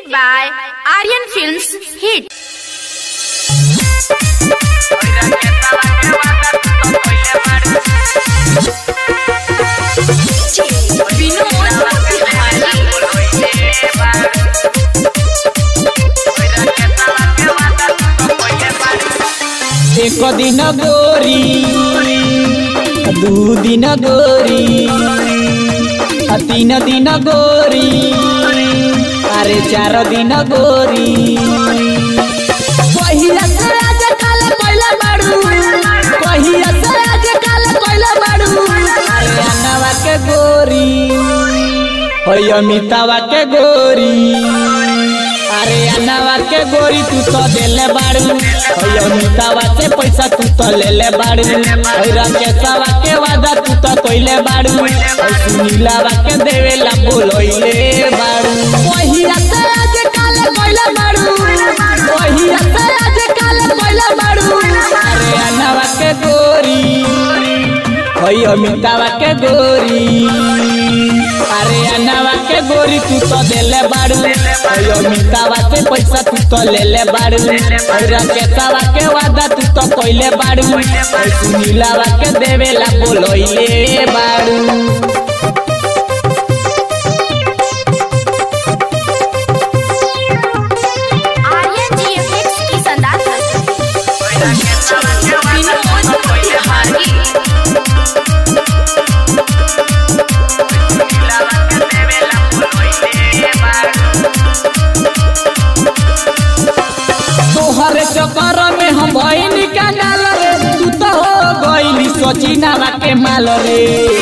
presented by Aryan Films Hit. एक दिन गोरी दू दिन गोरी आ तीन दिन गोरी अरे चार दिन गोरी पहिया से आज काल पहिला बाड़ू पहिया से आज काल पहिला बाड़ू अरे अनवा के गोरी होय अमितावा के गोरी अरे अनवा के गोरी तू तो देले बाड़ू होय अमितावा से पैसा तू तो लेले बाड़ू होय राकेशवा के वादा तू तो कइले बाड़ू होय सुनीलावा के देवेला बोलइले बाड़ू पहिया से आज काल कइले बाड़ू पहिया से आज काल कइले बाड़ू अरे अनवा के गोरी होय अमितावा के गोरी अरे अनवा के गोरी तू तो देले बाड़ू होय अमितावा से पैसा तू तो लेले बाड़ू होय राकेशवा के वादा तू तो कइले बाड़ू होय सुनीलावा के देवेला बोलइले बाड़ू Aryan GFX की शानदार प्रस्तुति विनोद बिहारी तोहरे चक्कर में हम भइनी कंगाल रे तू तो हो गइली सचिनावा के माल रे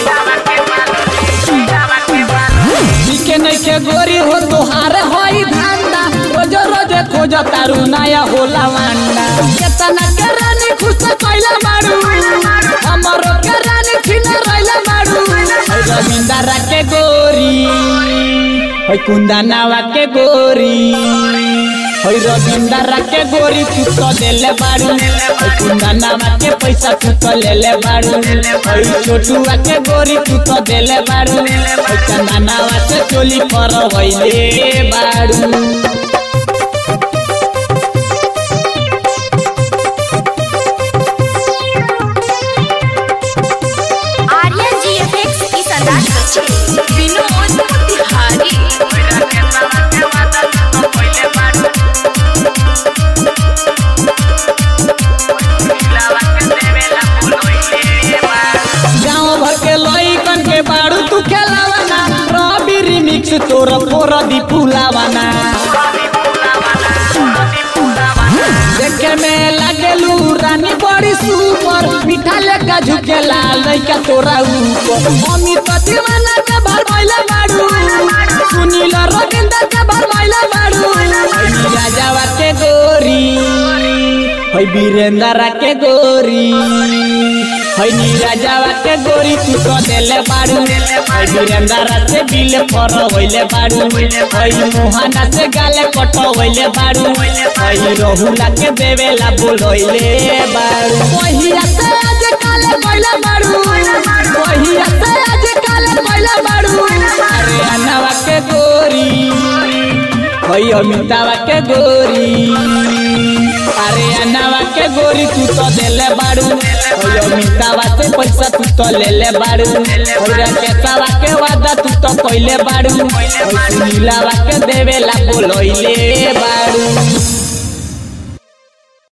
दिखे नइखे गोरी हो तोहार होई धंधा रोज रोज खोज तारू नया होला वांडा केतना के रानी खुश कइला मारू हमरो के रानी छिन रइला मारू है रविंदरा के गोरी है कुंदनावा के गोरी है रविंदरा के गोरी तू तो देले बाड़ू है कुंदनावा के पैसा तू तो लेले बाड़ू है छोटुआ के गोरी तू तो देले बाड़ू है चंदनावा से चोली पर वइले बाड़ू Aryan GFX की शानदार प्रस्तुति विनोद बिहारी गाँव भर के लइकन के बाड़ू तू खेलावाना रवि रिमिक्स तोर फोर दी फुलावाना देखे में लागेलू रानी बड़ी सुपर मीठा लेका झुके लाल लइका तोरा ऊपर मम्मी तो दीवाना के भर भइले बाड़ू सुनील रविंद्र के भर भइले बाड़ू हई राजावा के गोरी हई वीरेंद्र के गोरी हई नीराजावा के गोरी तू तो देले बाड़ू हई वीरेंद्र से बिल फर होइले बाड़ू हई मोहना से गाले कट होइले बाड़ू हई रहुला के देवेला बोलइले बाड़ू पहिया से आज काले कइले बाड़ू पहिया से आज काले कइले बाड़ू अरे अनवा के गोरी हई अमितावा के गोरी अरे अनवा के गोरी तू तो देले बाड़ू हई अमितावा से पैसा तू तो लेले बाड़ू हई राकेशवा के वादा तू तो कइले बाड़ू हई सुनीलावा के देवेला बोलइले बाड़ू